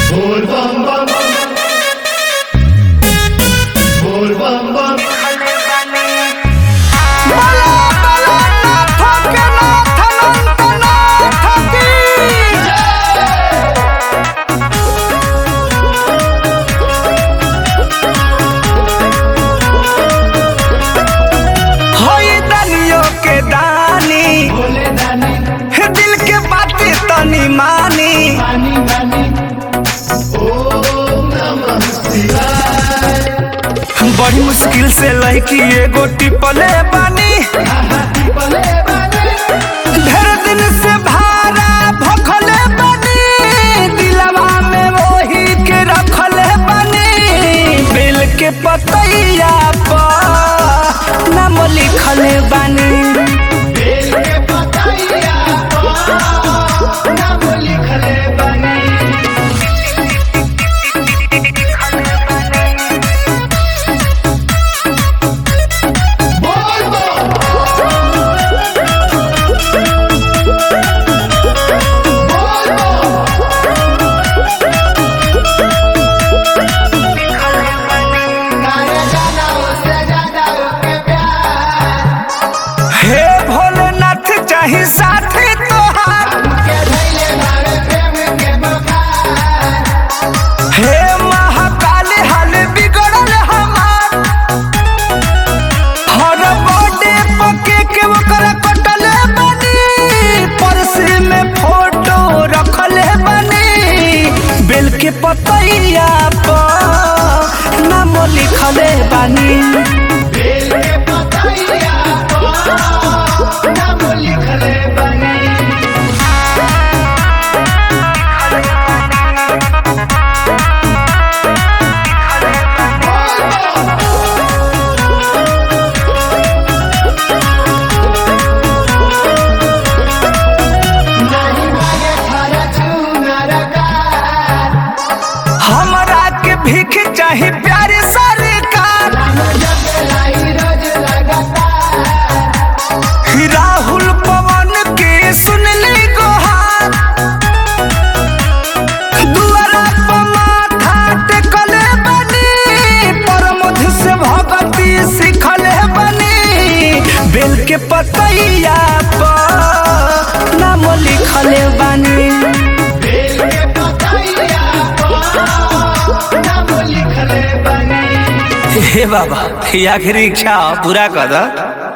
Bol bam bam. Bol bam bam. होई दनियो के दानी Bole dani, हे दिल के बातें तनी मानी mani mani. Om Namah Shivaya. बड़ी मुश्किल से लड़की एगो टिपले बानी Bole bani. ढेर दिन से भारा भखले बानी दिलवा में वही के रखले बानी बिल के पतैया पर नाम लिखले बानी बेल के पतैया पर नाम लिखले बनी बोल बम बोल बम गाना गाना उससे ज्यादा उसके प्यार हे भोलेनाथ चाही साथी तोहार के धैले मारे प्रेम के बखार हे महाकाल हाल बिगड़ल हमार हर बर्थडे पके के ओकरा कटले बनी पर्स में फोटो रखले बनी बेल के पतैया पर नाम लिखले बानी बेल के पतैया पर नाम लिखले बनी नहीं मांगे खर्च नरकार हमरा के भीख चाही प्यारे सरकार जब लाई रोज लगातार राहुल पवन के सुनली गोहार दुआरा पर माथा टेकले बनी परमध से भगती सिखले बनी बेल के पतैया पर नाम लिखले बनी बेल के पतैया पर नाम लिखले बनी हे बाबा ये आखिरी इच्छा पूरा कर दो